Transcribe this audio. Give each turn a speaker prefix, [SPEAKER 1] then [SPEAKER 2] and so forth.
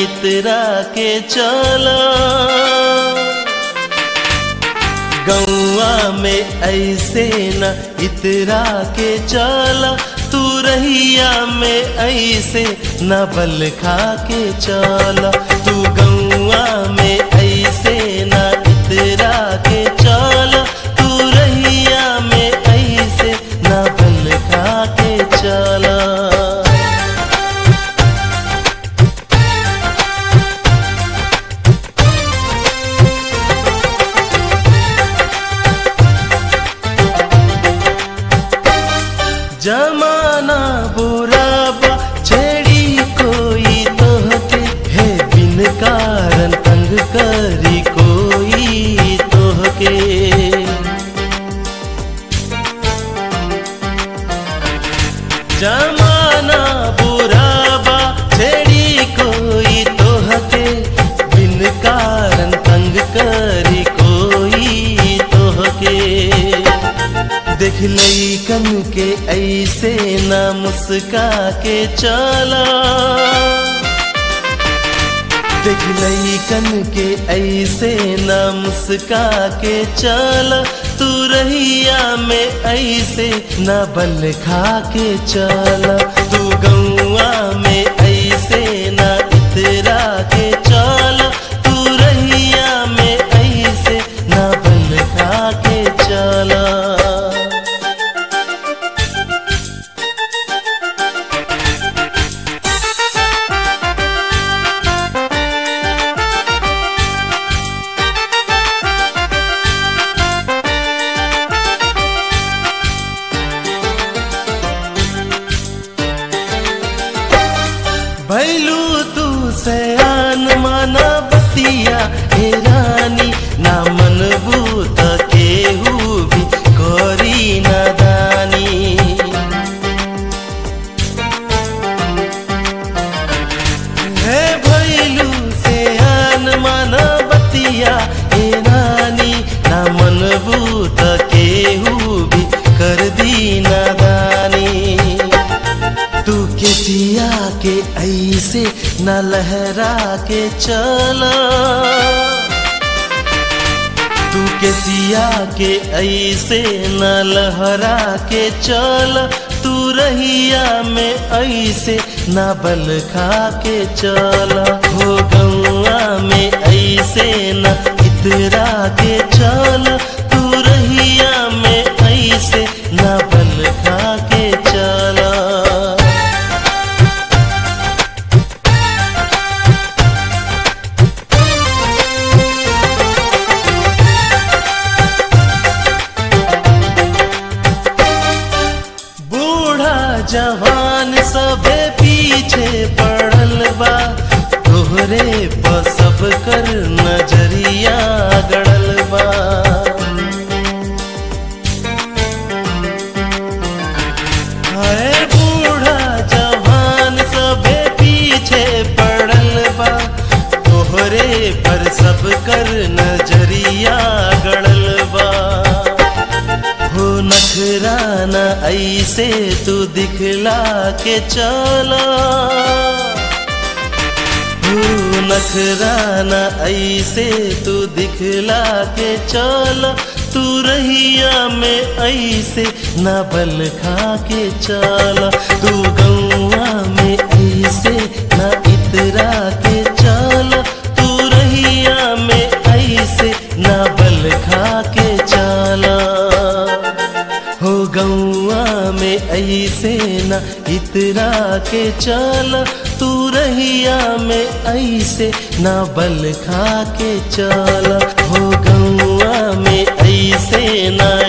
[SPEAKER 1] इतरा के चला गौआ में ऐसे न इतरा के चला तू रहिया में ऐसे न बल खा के चला तू गौआ में ऐसे न इतरा के चला तू रहिया में ऐसे न बल खा के चला जमाना बुरा बा छेड़ी कोई तोहके है बिन कारण तंग करी कोई तोहके जमाना बुरा बा छेड़ी कोई तोहके बिन कारण तंग करी कोई तोहके देख लईकन के ऐसे ना मुस्का के चला देख लईकन के ऐसे ना मुस्का के चला तू रहिया में ऐसे ना बल खा के चला तू गौआ में ऐसे ना इतरा के चला तू रहिया में ऐसे ना बल खा के चला भैलू तू सयान माना बतिया हे रानी ना मन भूत केहू भी करी नादानी हे भैलू सयान माना बतिया हे रानी ना मन भूत केहू भी कर दी नादानी तू के सिया के ऐसे न लहरा के चला तू के सिया के ऐसे न लहरा के चल तू रहिया में ऐसे न बल खा के चला हो गौआ में ऐसे न इतरा के चल तू रहिया में ऐसे न बल खा के चला बूढ़ा जवान सबे पीछे पड़ल बा तोहरे पर सब कर नजरिया गड़ल बा हाय बूढ़ा जवान सबे पीछे पड़ल बा तोहरे पर सब कर नजरिया गड़ल बा हो नखराना ऐसे तू दिखला के चला हो नखराना ऐसे तू दिखला के चला तू रहिया में ऐसे न बल खा के चला तू गौआ में ऐसे न इतरा के चला तू रहिया में ऐसे न बल खा के चला हो गौआ में ऐसे न इतरा के चल तू रहिया में ऐसे न बल खा के चल हो गौआ में ऐसे न